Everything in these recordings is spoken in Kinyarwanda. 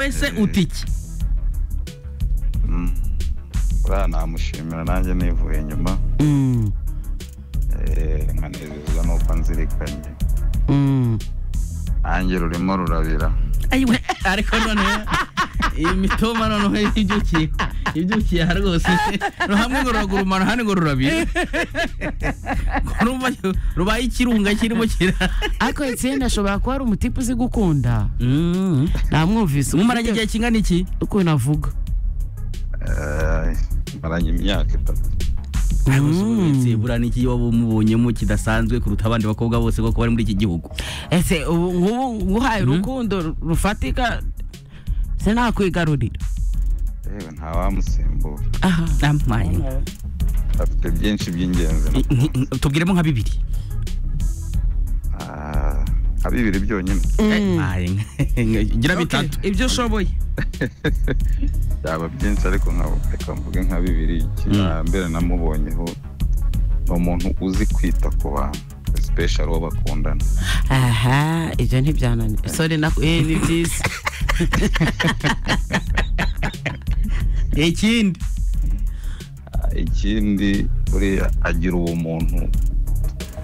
wese uti iki buriya namushimira nanjye nivuye inyuma eh, nkanezezwa nuko nzirikanye nanjye rurimo rurabira ayiwe ariko noneho iyi mitoma noneho ibyukiye ibyukiye aha rwose no hamwe ngo ruragurumana ahandi ngo rurabira Urumva rubaye ikirunga kirimo kira ariko etienne ashobora kuba ari umutipe uzi gukunda Mm. namwumvise mumaranye igihe kingana iki ukuntu avuga Eh, maranye imyaka itatu uretse buriya n'iki waba umubonyemo kidasanzwe kuruta abandi bakobwa bose kuko bari muri iki gihugu ese ubu ngubu nguhaye urukundo rufatika se nakwigarurira yewe ntawamusimbura aha Amaye. afite byinshi by'ingenzi I- nki- nki- tubwiremo nka bibiri Ah, nka bibiri byonyine Amaye. gira bitatu ibyo ushoboye byaba byinshi ariko nka reka mvuge nka bibiri ikihambere namubonyeho ni umuntu uzi kwita ku bantu especially uwo bakundana aha ibyo ntibyananiye sore na eh ni byiza ikindi Ah, ikindi buriya agira ubumuntu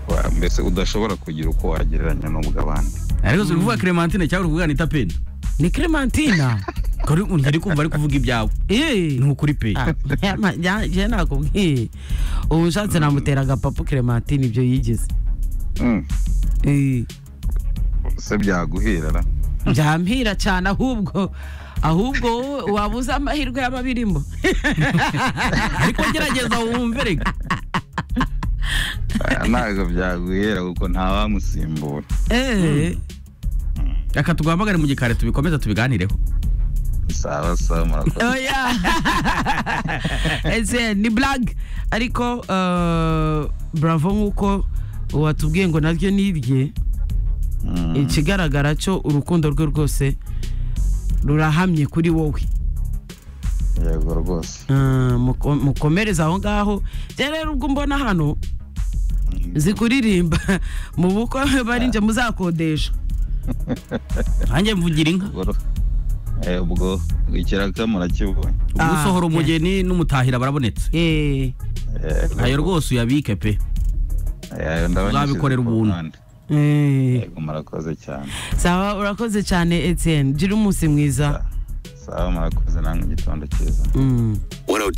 wa- mbese udashobora kugira uko wagereranya n'ubw'abandi ariko turi kuvuga clementine cyangwa uri kuvuga anita peni ni clementina kuri ntiri kumva ari kuvuga ibyawe eh ni ukuri pe Ah, yama- ya- je nakubwiye ubu nshatse namutera agapapu clementine ibyo yigize Mm, Eh, se byaguhirara byampira cyane ahubwo ahubwo wowe wabuze amahirwe yaba abirimo ariko gerageza wumve reka Ah, ntabwo byaguhera kuko ntawamusimbura Eh, reka tuguhamagare mu gikari tubikomeza tubiganireho sawa sawa murakoze oya ese ni blague ariko eh, bravo nk'uko watubwiye ngo naryo ni irye Mm. ikigaragara cyo urukundo rwe rwose rurahamye kuri wowe yego rwose Ah, muko- mukomereze aho ngaho njye rero ubwo mbona hano zikuririmba mu bukwe bari njye muzakodesha nanjye mvugira inka Ubwo- eh, ubwo ikiraka murakibonye ubwo Ah, usohora yeah. umugeni n'umutahira barabonetse Eh, Eh, ayo rwose uyabike pe eh, ndabona uzabikorera ishyize ku ubuntu. ruhande. eh. yego murakoze cyane sawa urakoze cyane etienne gira umunsi mwiza sawa murakoze namwe igitondo cyiza Mm. 102